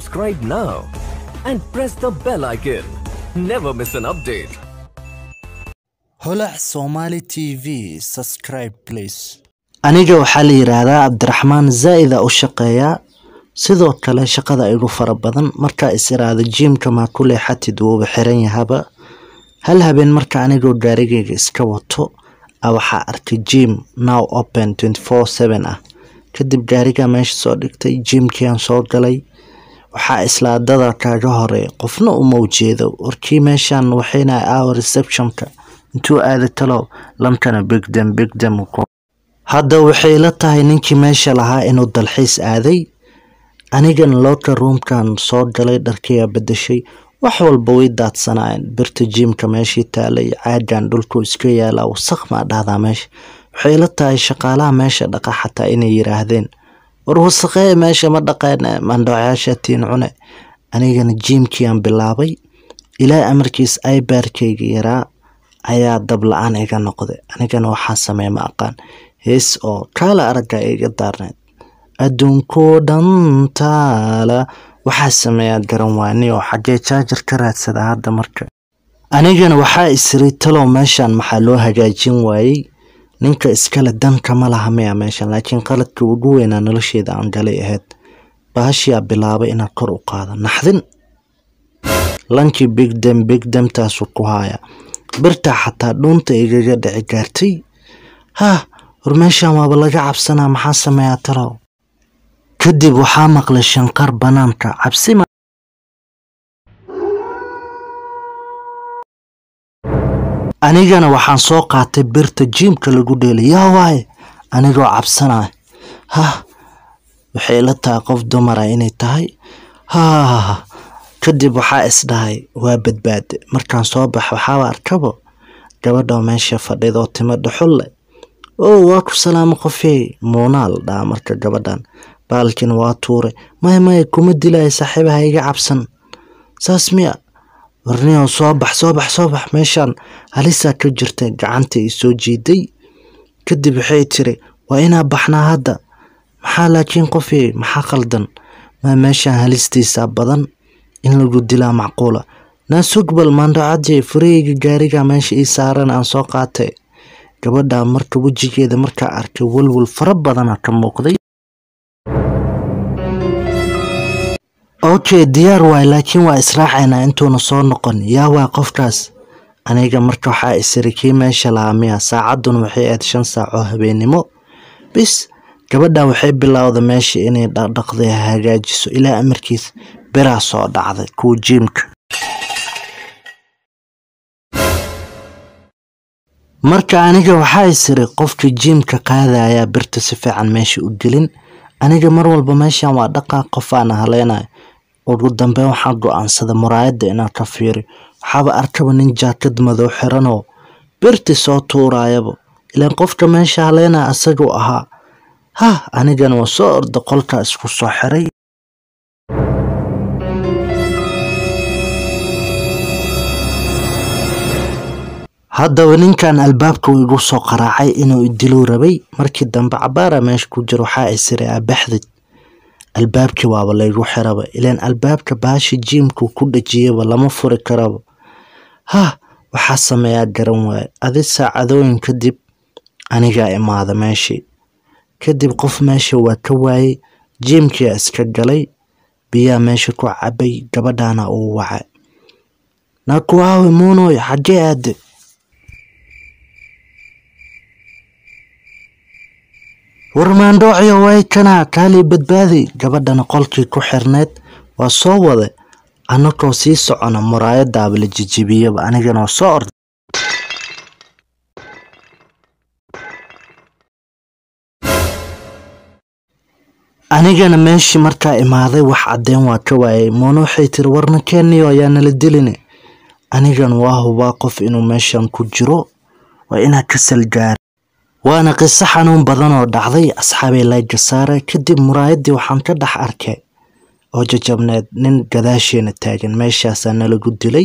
Subscribe now and press the bell icon. Never miss an update. holac somali tv subscribe please aniga waxaa la yidhaahdaa cabdiraxmaan zaa'ida u shaqeeyaa sidoo kale shaqada igu fara badan markaa is iraada jiimka maa ku leexatid wuuba xiran yahaba hal habeen marka anigoo gaarigayga iska wato a waxaa arkay jiim now open ah kadib gaarigaa meesha soo dhigtay jiimkiaan soo galay waxaa islaadada kaaga hore qofna uma ujeedo warkii meeshaan waxayna aawa receptionka intuu aada talow lamkana bigdam bigdam hadda waxay la tahay ninkii meesha lahaa inuu dalxiis aaday anigan looka ruumkan soo galay dharkiyaa bedeshay wax walba way daadsanaayeen birta jiimka meeshii taalay caagan dhulku iska yaalaa wasaq maa dhahdaa meesha waxay la tahay shaqaalaha meesha dhaqa xataa inay yiraahdeen war wasaqee meesha ma dhaqeen mandhoocayaasha tiin cune anigana jiimkiiaan bilaabay ilaa amarkiis aybaarkayga yaraa ayaa dab la-aan iga noqday anigana waxaa sameey ma aqaan hees oo kaala aragga iga daarneed adduunkoo dhan taala waxaa sameeyaa garan waani oo xaggee jaajar ka raadsada hadda marka anigana waxaa isiri talow meeshan maxaa loo hagaajin waayey ninka iskale danka ma laha maya meeshan laakiin qaladka ugu weynaa nolosheeda aan galay ahayd baashiyaa bilaabay inaan kor u qaado naxdin lankii bigdam bigdamtaasu ku haaya birtaa xataa dhuunta igaga dhici gaartay hah war meeshan waaba laga cabsanaa maxaa sameeyaa talow kadib waxaa maqlay shanqar banaanka cabsi anigana waxaan soo qaatay birta jiimka lagu dheelay yaa waaye anigoo cabsanaya hah waxay la tahay qof dumara inay tahay hah kadib waxaa isdhahay waa badbaade markaan soo bax waxaaba arkabo gabadhoo meesha fadhidoo timo dhuxul leh oo waa ku salaamo qofey muunaa la dhahaa marka gabadhan baalkina waa tuuray maya maya kuma dilaya saaxiibaha iga cabsan saas miya warniyow soo bax soo bax soo bax meeshaan halisaa ka jirta gacanta i soo jiiday kadib waxay tiri waa inaa baxnaa hadda maxaa laakiin qofey maxaa qaldan maa meeshaan halistiisaa badan in lagu dilaa macquula naasugbal maandhocadii fureyga gaariga meesha ii saaran aan soo qaatay gabadha marka wejigeeda markaa arkay walwal fara badana ka muuqday okay diyaar waay laakiin waa israacaynaa intuuna soo noqon yaa waa qofkaas aniga marka waxaa isiri kii meesha lahaa miya saacadduna waxay ahayd shan saac oo habeennimo bis gabadha waxay bilowda meesha inay dhaqdhaqday hagaajiso ilaa amarkiis biraa soo dhacday kuwa jiimka marka aniga waxaa isiri qofka jiimka qaadayaa birta si fiican meesha u gelin aniga mar walba meeshan waa dhaqaa qofaana haleynayo ugu dambeyn waxaa go-aansada muraayadda inaan ka fiiri waxaaba arkaba nin jaakad madow xiranoo birti soo tuurayaba ilaan qofka meesha haleynaya asaguu ahaa hah anigana waa soo orda qolkaa isku soo xiray haddaba ninkan albaabka uu igu soo qaraacay inuu idiluu rabay markii dambe cabaara meesha ku jiro waxaa isiri abaxdid albaabkii waaba laygu xiraba ilaan albaabka baashi jiimku ku dhajiyaba lama furi karaba hah waxaa sameeyaa garan waaye adi saacadooyin kadib anigaa imaada meeshii kadib qof meesha waa ka waayey jiimkia iska galay biyaa meesha ku cabay gabadhaana uu wacay naakuwaawe muunoy xaggee aade warmaandhoociyo way kanaa kaalii badbaaday gabadhana qolkii ku xirneyd waa soo wada annagoo sii socona muraayadaaba la jijibiyaba anigana waa soo orda anigana meeshii markaa imaaday wax caddeen waa ka waayay moona waxay tiri warna keeniyo ayaa nala dilini anigan waa hubaa qof inuu meeshan ku jiro waa inaa ka salgaara waana qiso xanuun badan oo dhacday asxaabay layga saare kadib muraayaddii waxaan ka dhex arkay oo jajabneed nin gadaasheena taagan meeshaasaa nalagu dilay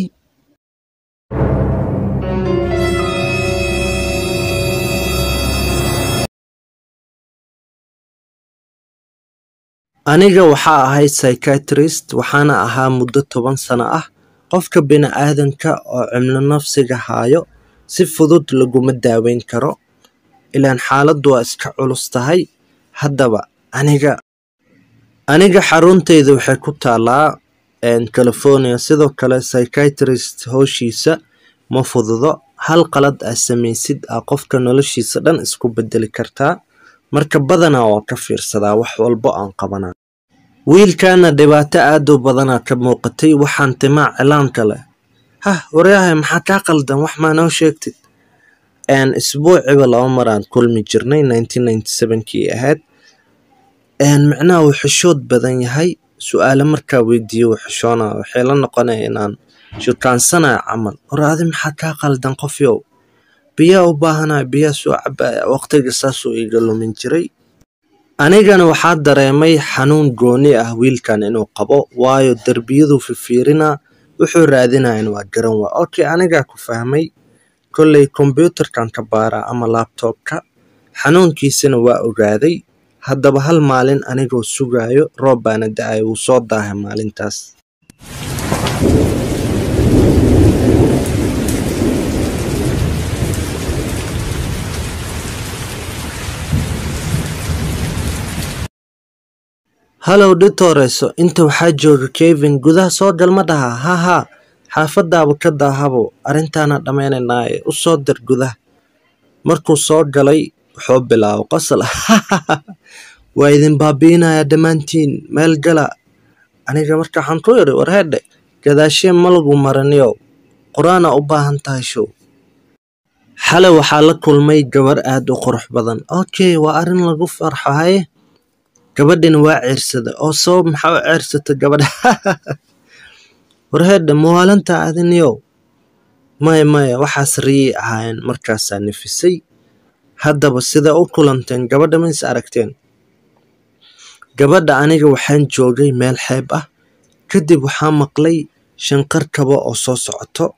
aniga waxaa ahay psychiatrist waxaana ahaa muddo toban sano ah qofka bini'aadanka oo cimlo nafsiga haayo si fudud laguma daaweyn karo ilaan xaaladdu waa iska culus tahay haddaba aniga aniga xaruntayda waxay ku taalaa california sidoo kale psychiatrist howshiisa ma fududo hal qalad aa samaysid aa qofka noloshiisa dhan isku bedeli kartaa marka badanaa waa ka fiirsadaa wax walbo aan qabanaa wiilkaana dhibaato aad u badanaa ka muuqatay waxaan timaa cilaanka leh hah waryahay maxaa kaa qaldan wax maa noo sheegtid isbuuciba laba maraan kulmi jirnay kii ahayd micnaha wuu xishood badan yahay su-aale markaa weydiiyo wuu xishoona waxay la noqonaya inaan shukaansanayo camal war adi maxaa kaa qaldan qofyow biyaa u baahanaya biyaa soo cabaya waqtiga saasuu iga lumin jiray anigana waxaa dareemay xanuun gooni ah wiilkan inuu qabo waayo derbiyaduu fifiirinaa wuxuu raadinayan waa garan waa okay anigaa ku fahmay kolley kombyuutarkan ka baaraa ama labtobka xanuunkiisana waa ogaaday haddaba hal maalin anigoo sugaayo roob baana da-ay wuu soo daahay maalintaas hallow dhitooreso inta waxaa jooga kevin gudaha soo gal ma dhaha haa haa xaafadaaba ka daahabo arrintaana dhammaynaynaaye u soo dir gudaha markuu soo galay wuxuu bilaabo qosol waa idin baabi'inayaa dhammaantiin meel gala aniga marka waxaan ku idhi war hedhe gadaashee ma lagu maraniyow qur-aana u baahan tahay show xale waxaa la kulmay gabar aad u qurux badan okay waa arrin lagu farxo haye gabadhina waa ceersada oo sabab maxaa u ceersata gabadha war hedhe mawaalanta adiniyow maya maya waxaas riyay ahaayeen markaasaa nafisay haddaba sida u kulanteen gabadha ma is aragteen gabadha aniga waxaan joogay meel xeeb ah kadib waxaa maqlay shanqar kabo oo soo socoto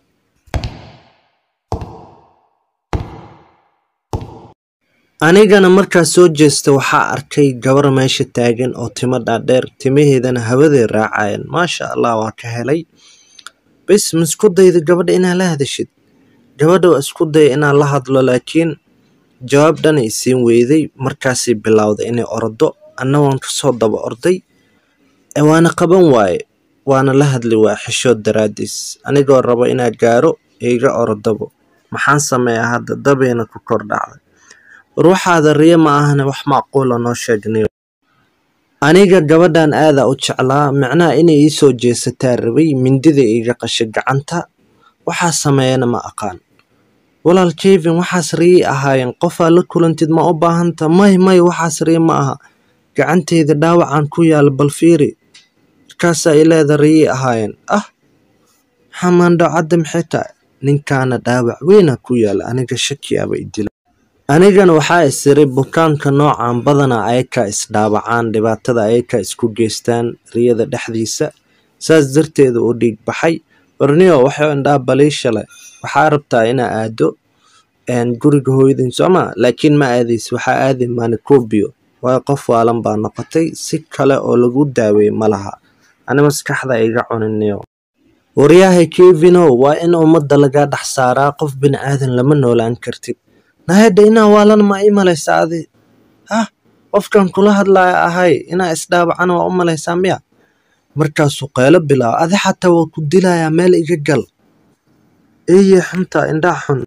anigana markaa soo jeesta waxaa arkay gabar meesha taagan oo timo dhaadheer timaheedana hawaday raacayeen maasha allah waa ka helay bis ma isku dayda gabadha inaa la hadashid gabadha waa isku daya inaan la hadlo laakiin jawaab dhan ay siin weyday markaasay bilowday inay ordo anna waan kasoo daba orday waana qaban waaye waana la hadli waa xishood daraadiis anigoo rabo inaa gaaro iga orodabo maxaan sameeyaa hadda dabayna ku kor dhacday war waxaada riyo ma ahane wax macquula noo sheegnayo aniga gabadhan aadaa u jeclaa micnaha inay ii soo jeesataa rabay mindida iiga qashay gacanta waxaa sameeyana ma aqaan walaal kevin waxaas riyay ahaayeen qofaa la kulantid ma u baahanta may may waxaas riya ma aha gacanteyda dhaawacaan ku yaala bal fiiri markaasaa i leeda riyay ahaayeen ah xamaandho cadda maxay tahay ninkaana dhaawac weyna ku yaala aniga shakiyaaba idila anigana waxaa isiray bukaanka noocan badanaa ayakaa isdhaawacaan dhibaatada ayakaa isku geystaan riyada dhexdiisa saas darteeda uu dhiig baxay warniyo waxay indhaa baliisha leh waxaa rabtaa inaa aado guriga hooyadin sooma laakiin ma aadays waxaa aadi manicobio waayo qof waalan baa noqotay si kale oo lagu daaweeye ma laha ani maskaxda iga cuniniyo waryahay kevinow waa in ummadda lagaa dhex saaraa qof bini aadan lama noolaan kartid nahedha inaa waalan ma ii malaysaa adi hah qofkan kula hadlaya ahay inaa isdhaabacana waa u malaysaa miya markaasuu qeylo bilaabo adi xataa waa ku dilayaa meel iga gal eye xunta indhaa xun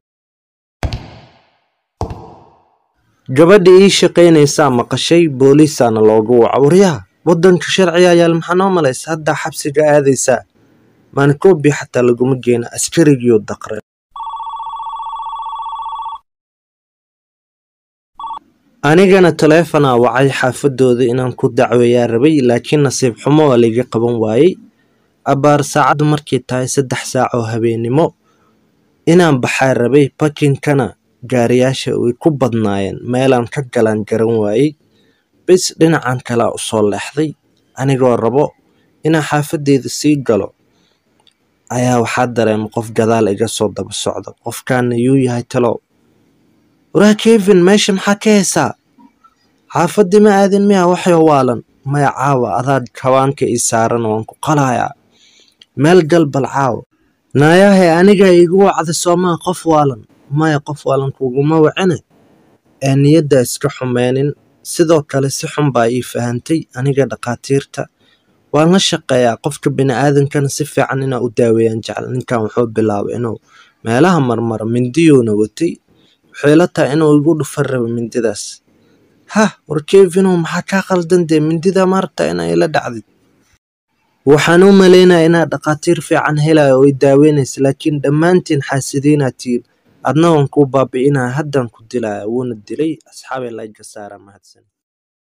gabadha ii shaqaynaysaa maqashay booliisaana loogu waco waryaha waddanka sharciga yaal maxaa noo malaysa haddaa xabsiga aadaysaa manicobia xataa laguma geena askarigiiu daqre anigana taleefonaa wacay xaafadooda inaan ku dacweeyaa rabay laakiin nasiib xumo waa layga qaban waayey abbaar saacaddu markay tahay saddex saac oo habeennimo inaan baxaa rabay bakinkana gaariyaasha way ku badnaayeen meelaan ka galaan garan waayey bis dhinacan kalea u soo leexday anigoo rabo inaan xaafadeyda sii galo ayaa waxaa dareema qof gadaal iga soo daba socda qofkaana yuu yahay talow waraa kevin meesha maxaa ka heesaa xaafaddii ma aadin miya waxyo waalan maya caawa adaa kawaanka ii saaran waan ku qalayaa meel gal bal caawa naayahe aniga igu wacda soomaa qof waalan maya qof waalan kuguma wacine ee niyadda iska xumeynin sidoo kale si xun baa ii fahantay aniga dhakhaatiirta waan la shaqeeyaa qofka bini'aadankana si fiican inaa u daaweeyaan jecel ninkan wuxuu bilaabay inuu meelaha marmara mindiyuuna watay waxay la tahay inuu igu dhufan rabo mindidaas hah war kevinow maxaa kaa qaldan dee mindida maarta inaa ila dhacdid waxaan u malaynaya inaad dhakhaatiir fiican helayo oo i daaweynaysa laakiin dhammaantiin xaasidiinaa tihiin adna waan kuu baabi'inaya haddaan ku dilaya wuuna dilay asxaabay layga saara mahadsan